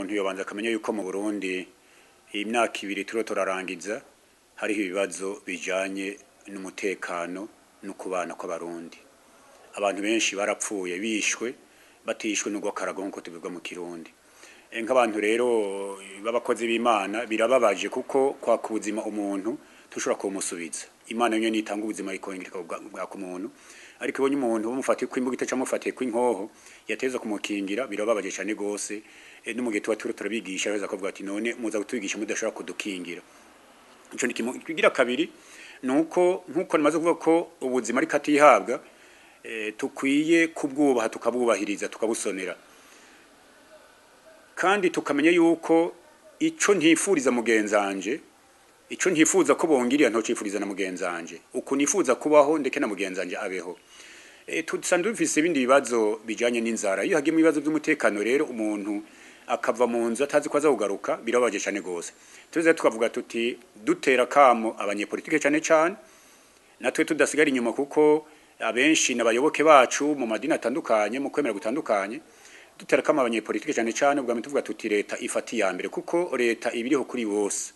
umuntu yobanza akamenya yuko mu Burundi iyi myaka ibiri turiho turarangiza hariho ibibazo bijanye n'umutekano no kubana kw'abarundi abantu benshi barapfuye bishwe batishwe n'ugwakarago nk'uko tubivuga mu kirundi Eh, nk'abantu rero b'abakozi b'imana birababaje kuko kwaka ubuzima umuntu tushobora kumusubiza imana yonyene itanga ubuzima ikongera ikabwaka umuntu ariko ibonye umuntu bamufatiye kw'imbugita cyangwa mufatiye kw'inkoho yateza kumukingira birababaje cyane gose Eh, no mu gihe tuba turiko turabigisha beza kuvuga ati none muza kutubigisha mudashobora kudukingira ico ni kimwe kigira kabiri nuko nkuko namaze kuvuga ko ubuzima ariko atihabwa eh, tukwiye kubwubaha tukabwubahiriza tukabusonera kandi tukamenya yuko ico ntifuriza mugenzanje ico ntifuza ko bongirira ntocifuriza na mugenzanje uku nifuza kubaho ndeke na mugenzanje abeho e, tusanzwe dufise ibindi bibazo bijanye n'inzara iyo hagiye mu bibazo by'umutekano rero umuntu akava mu nzu atazi ko azakugaruka birababaje cane gose tuze tukavuga tuti dutera kamo abanyepolitike cane cane natwe tudasigara inyuma kuko abenshi n'abayoboke bacu mu madini atandukanye mu kwemera gutandukanye dutera kamo abanyepolitike cane cane ubwa tuvuga tuti leta ifati ya mbere kuko leta ibiriho kuri bose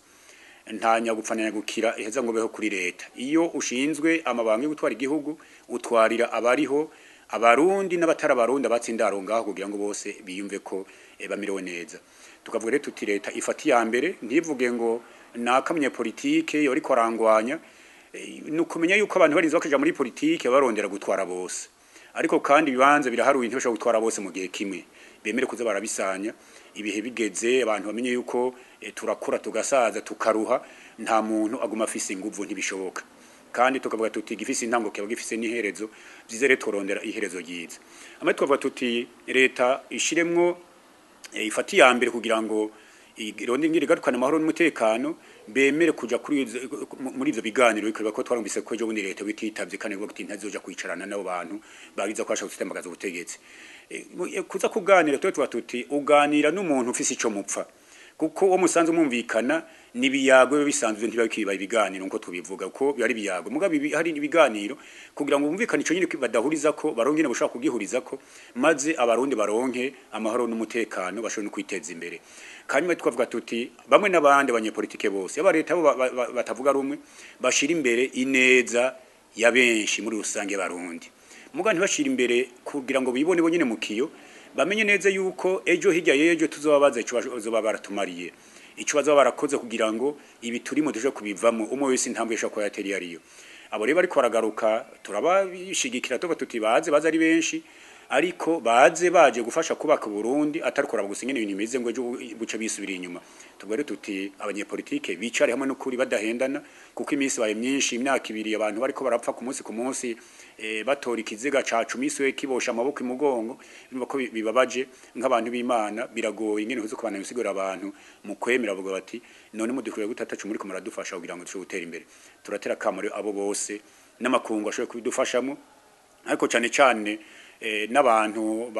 nta nyagupfana nyagukira iheza ngo beho kuri leta iyo ushinzwe amabanga yo gutwara igihugu utwarira abariho abarundi n'abatari abarundi abatsindaro ngaho kugira ngo bose biyumve ko e, bamirewe neza tukavuga rero tuti leta ifati ya mbere ntivuge ngo nakamye politike yori korangwanya e, nukumenya yuko abantu barinze bakaja muri politike barondera gutwara bose ariko kandi ibibanza biraharuye ntibashobora gutwara bose mu gihe kimwe bemere kuza barabisanya ibihe bigeze abantu bamenye yuko e, turakura tugasaza tukaruha nta muntu aguma afise inguvu ntibishoboka kandi tukavuga tuti gifise intango kiba gifise n'iherezo vyizere turondera iherezo ryiza amwe tukavuga tuti leta ishiremwo e, ifati ya mbere kugira ngo ironde ngire garukana amahoro n'umutekano bemere kuja kuri izo- muri ivyo biganiro bikorwa ko twarumvise ko ejo bundi leta bititavye kandi ngo kuti ntazoja kwicarana n'abo bantu bagiza ko bashaka gutembagaza ubutegetsi Eh, mu- eh, kuza kuganira tuba tuba tuti uganira n'umuntu ufise ico mupfa kuko uwo musanze mwumvikana nibiyago biba bisanzwe ntibakiba ibiganiro nko tubivuga ko biba ari ibiyago mugabe ibi- hari ibiganiro kugira ngo bumvikane ico nyine badahuriza ko baronke ne bashaka kugihuriza ko maze abarundi baronke amahoro n'umutekano bashobore no kwiteza imbere kanyuma tukavuga tuti bamwe n'abandi abanyepolitike bose aba leta bo ba- ba- ba- batavuga rumwe bashira imbere ineza ya benshi muri rusange barundi muga ntibashira imbere kugira ngo bibone bonyene mu kiyo bamenye neza yuko ejo hirya y'ejo tuzobabaza ico bazoba baratumariye ico bazoba barakoze kugira ngo ibi turimo tuje kubivamo umwe wese intambwe yashaka ko yateri ariyo abo rero bariko baragaruka turabashigikira tuba tuti baze baze ari benshi ariko baze baje gufasha kubaka Burundi atari kuraba gusinya ibintu bimeze ngo ejo buce bisubira inyuma tubware tuti abanyepolitike bicare hamwe n'ukuri badahendana kuko iminsi baye myinshi imyaka ibiri abantu bariko barapfa ku munsi ku munsi eh, batora ikiziga ca cumi we kibosha amaboko imugongo bimva ko bi- bibabaje nk'abantu b'Imana biragoye ingene huzo kubana bisigura abantu mu kwemera bavuga bati none mudukwiye gutatacu muri ko muradufasha kugira ngo dushobore gutera imbere turatera kamaro abo bose n'amakungu ashobora kubidufashamo ariko cyane cyane eh, n'abantu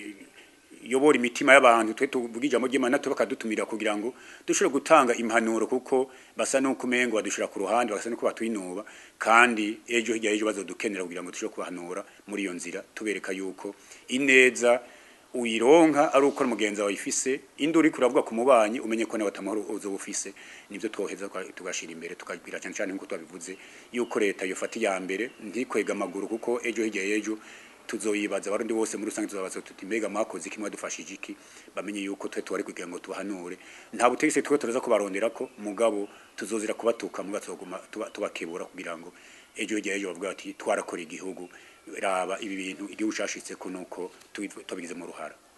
bayobora imitima y'abantu twe tuvuga ijambo ry'Imana twe bakadutumira kugira ngo dushobore gutanga impanuro kuko basa nuko umengo badushira ku ruhande basa nuko batwinuba kandi ejo hirya y'ejo bazodukenera kugira ngo dushobore kubahanura muri iyo nzira tubereka yuko ineza uyironka ari uko mugenzi wawe ifise induru uri kuravuga ku mubanyi umenye ko nawe atamahoro uzoba ufise nivyo twoheza kwa- tugashira imbere tukabwira cyane cyane nkuko twabivuze yuko leta yofata iya mbere ntikwega amaguru kuko ejo hirya y'ejo tuzoyibaza abarundi bose muri rusange tuzabaza tuti mbega mwakoze iki mwadufashije iki bamenye yuko twe tuwari kugira ngo tubahanure nta butegetsi twe turaza kubarondera ko mugabo tuzozira kubatuka muga tuzoguma tuba- tubakebura kugira ngo ejo hirya y'ejo bavuga bati twarakora igihugu raba ibi bintu igihugu cashitse ko nuko tubi- tubigizemo uruhara